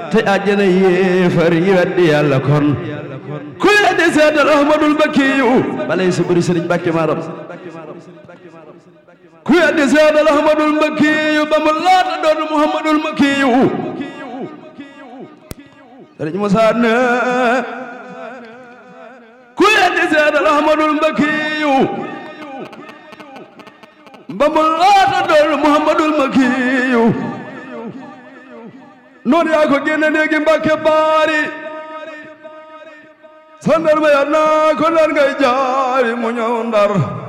te àjjana yéefar yi weddi yàlla kon ku weddi seetal ahmadul bakkiyu balay sa bëri sëriñ bàkki maaram ku weddi seetal ahmadul bakkiyu ba mu laata doon muhammadul makkiyu sëriñ Musaa ne ku weddi seetal ahmadul bakkiyu ba mu laata doon muhammadul makkiyu noonu yaa ko génne léegi mbàkke baari sandar ma yaa naa ko ndar ngay jaari mu ñëw ndar